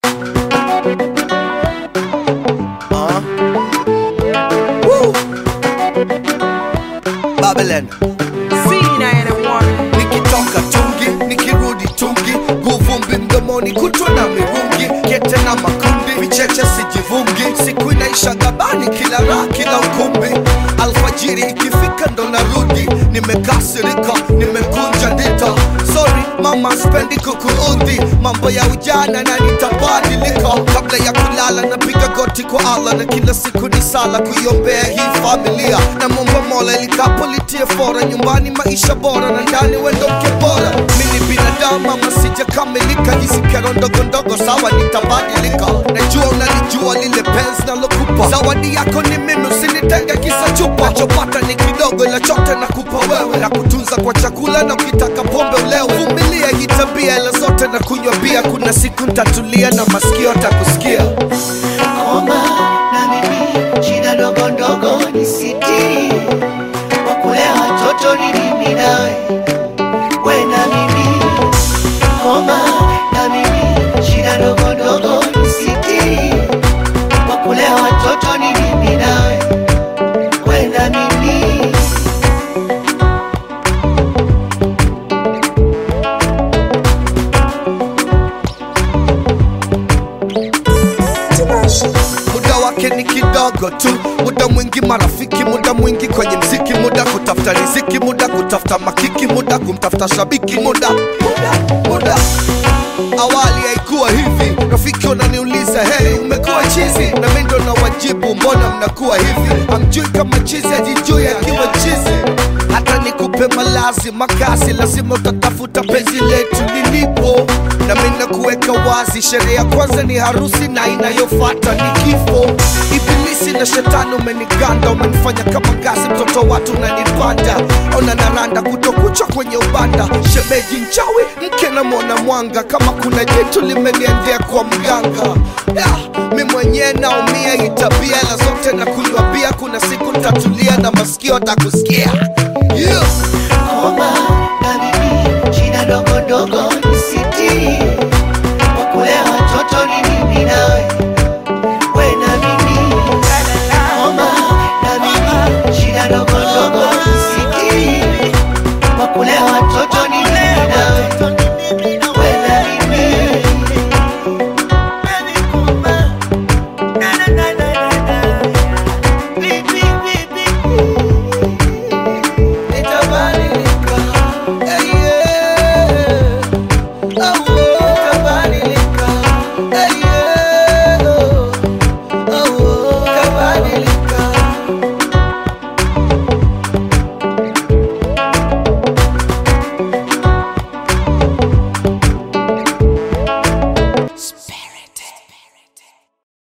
Uh. Woo. Babylon nikitoka tungi nikirudi tungi guvumbi mdomoni kutwa na mirungi kete na makundi vicheche sijivungi siku inaisha gabani kila raha kila ukumbi alfajiri ikifika ndo narudi nimekasirika nimekunja ndita sorry mama spendi kukuudhi mambo ya ujana na nitabadilika kabla ya kulala napiga goti kwa allah na kila siku ni sala kuiombea hii familia na momba mola likapo litie fora nyumbani maisha bora na ndani wendo mke bora mini binadamu ama sijakamilika hizi kero ndogo ndogo sawa nitabadilika najua unalijua lile penzi nalokupa zawadi yako ni mimi usinitenge kisa chupa nachopata ni kidogo ila chote nakupa wewe na kutunza kwa chakula na ukitaka pombe ulewe vumilia hii tabia ila zote na kunywa bia kuna siku ntatulia na masikio takusikia Omba na mimi shida ndogo ndogo nisitiri, kwa kulea watoto ni mimi nawe, we na mimi. Omba na mimi shida ndogo ndogo nisitiri, kwa kulea watoto ni mimi nawe, we na mimi. muda wake ni kidogo tu muda mwingi marafiki muda mwingi kwenye mziki muda kutafuta riziki muda kutafuta makiki muda kumtafuta shabiki muda muda muda awali haikuwa hivi rafiki unaniuliza heri umekuwa chizi na mi ndo na wajibu mbona mnakuwa hivi amjui kama chizi ajijui akiwa chizi hata nikupe malazi makazi lazima utatafuta penzi letu lilipo na mi nakuweka wazi sherehe ya kwanza ni harusi na inayofata ni kifo ibilisi na shetani umeniganda umenifanya kama gazi mtoto watu unanipanda ona naranda kutokucha kwenye ubanda shemeji nchawi mke na mwana mwanga kama kuna jitu limeniendea kwa mganga yeah, mi mwenyewe naumia hii tabia ila zote na kunywa bia kuna siku ntatulia na masikio takusikia yeah. Omba na mimi shida ndogo ndogo